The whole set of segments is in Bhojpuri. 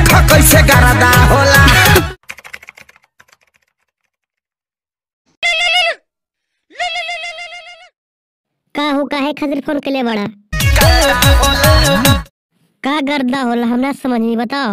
देखो कैसे गरदा होला का हो काहे खातिर फोन के लिए बड़ा का गर्दा होला हमरा समझ नहीं बताओ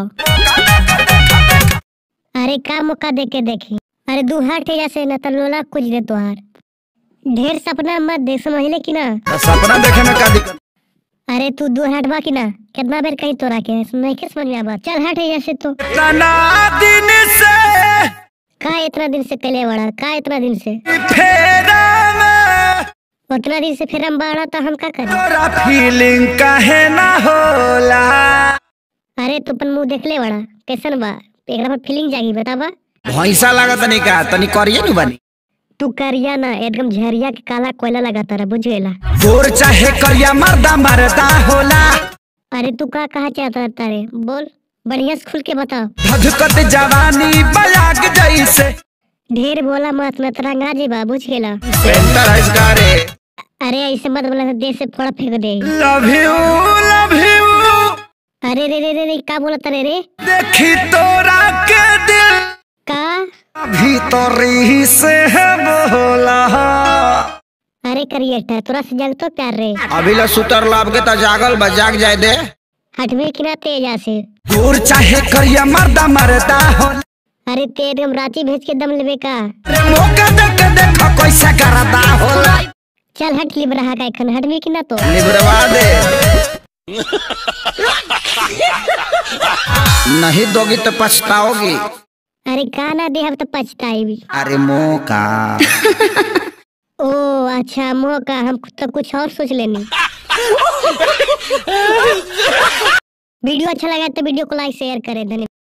अरे का मौका दे के देखी अरे दू हाथ जैसे न त लोला कुछ दे तोहार ढेर सपना मत देख समझले कि ना सपना देखे में का दिक्कत अरे तू दू हाथ बा कि ना कितना बेर कहीं तोरा के नहीं के समझ में आवा चल हट जैसे तो तना दिन से का इतना दिन से कले बड़ा का इतना दिन से फेरा में उतना दिन से फिर हम बाड़ा तो हम का करें तोरा फीलिंग काहे ना होला अरे तू अपन मुंह देख ले बड़ा कैसन बा एकरा पर फीलिंग जागी बतावा भैंसा लागत नहीं का तनी करिए नु बनी तू करिया ना एकदम झरिया के काला कोयला लगा तारा बुझ गेला गोर चाहे करिया मर्दा मरदा होला अरे तू का कहा चाहता तारे बोल बढ़िया से खुल के बताओ धधकत जवानी बयाग जैसे ढेर बोला मत मैं तरंगा जी बा बुझ गेला सेंटर है इसका रे अरे ऐसे मत बोला देश से फोड़ा फेंक दे लव यू लव यू अरे रे रे रे रे का बोला तारे रे देखी तोरा के दिल का अभी तो री से है बोला अरे करिएटा तोरा से जग तो प्यार रे अभी ला सुतर लाभ के तो जागल बा जाग जाए दे हटवे कि ना तेजा से गोर चाहे करिया मर्दा मरदा होला अरे ते एकदम रांची भेज के दम लेवे का रे मौका देख के देखो कैसा करदा होला चल हट लिब रहा का एखन हटवे कि ना तो निबरवा दे नहीं दोगी तो पछताओगी अरे का ना दे हम तो पछताई भी अरे मौका ओ अच्छा मौका हम तो कुछ और सोच लेनी वीडियो अच्छा लगा तो वीडियो को लाइक शेयर करें धन्यवाद